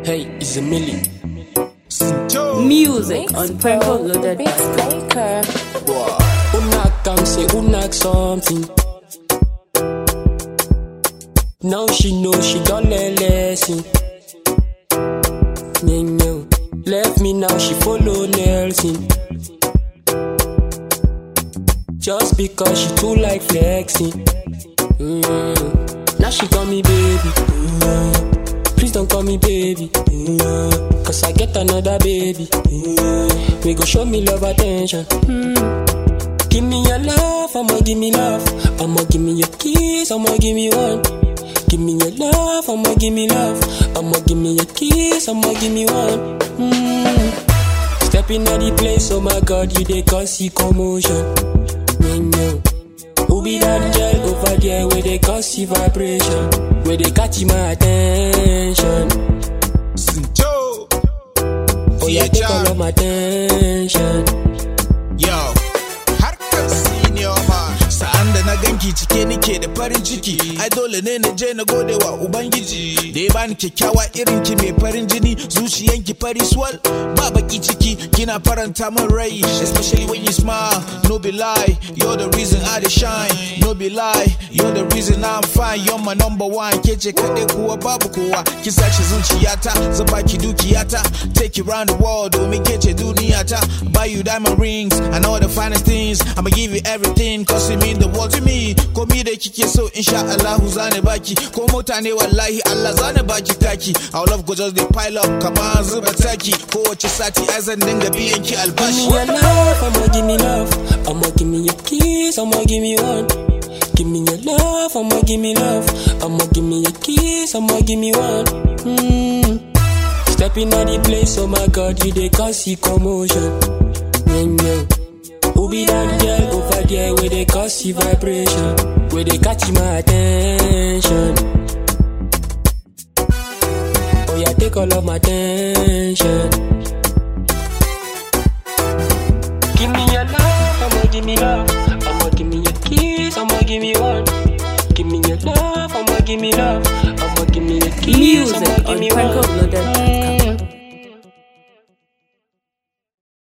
Hey, it's a milli. Music on Purple Loaded. Baker. Una come say una something. Now she know she done learn lesson. Yeah, yeah. Left me now she follow Nelson. Just because she too like flexing. Mm. Now she call me baby. Mm. Please don't call me baby. Mm. Cause I get another baby. Mm. We go show me love attention. Give me your love, I'ma give me love. I'ma give me your kiss, I'ma give me one. Give me your love, I'ma give me love. I'ma give me your kiss, I'ma give me one. Mm. Stepping at the place, oh my god, you dey cause see commotion. Mm, yeah. Who be that girl over there where they cause see vibration? Where they catch my attention? Joe. Oh yeah, take all of my attention. Yo, harkar senior man. Sa'an da na ganki cike nike da farin ciki, ai dole ne na je na gode wa Ubangiji. Da ya bani kyakkyawa irin ki mai farin jini, zuciyanki fari swal, ba baki ciki, kina faranta min rai, especially when you smile. No be lie, you're the reason I dey shine. No be lie, you're the reason I'm fine. You're my number one, ke ce kaɗai kuwa babu kowa. Ki sace zuciyata, zan baki dukiyata, take you round the world domin ke ce duniyata. Buy you diamond rings and all the finest things. I'ma give you everything, cause it mean the world to me. Komi da kike so, insha Allahu zane baki. Ko mota ne wallahi Allah zane baki taki. Our love go just dey pile up, kamar zuba taki. Kowace sati ai zan dinga biyan ki Give albashi. me your love, I'ma give me love. I'ma give me your kiss, I'ma give me one. Give me your love, I'ma give me love. I'ma give me your kiss, I'ma give me one. Mm. Stepping at the place, oh my god, you dey cause see commotion. Yeah, yeah. Who be that girl over there where they cause see vibration? Where they catch my attention? Oh yeah, take all of my attention. Give me your love, I'ma give me love. I'ma give me your kiss, I'ma give me one. Give me your love, I'ma give me love. I'ma give me your kiss, Music I'ma give on me Purple one. Loaded.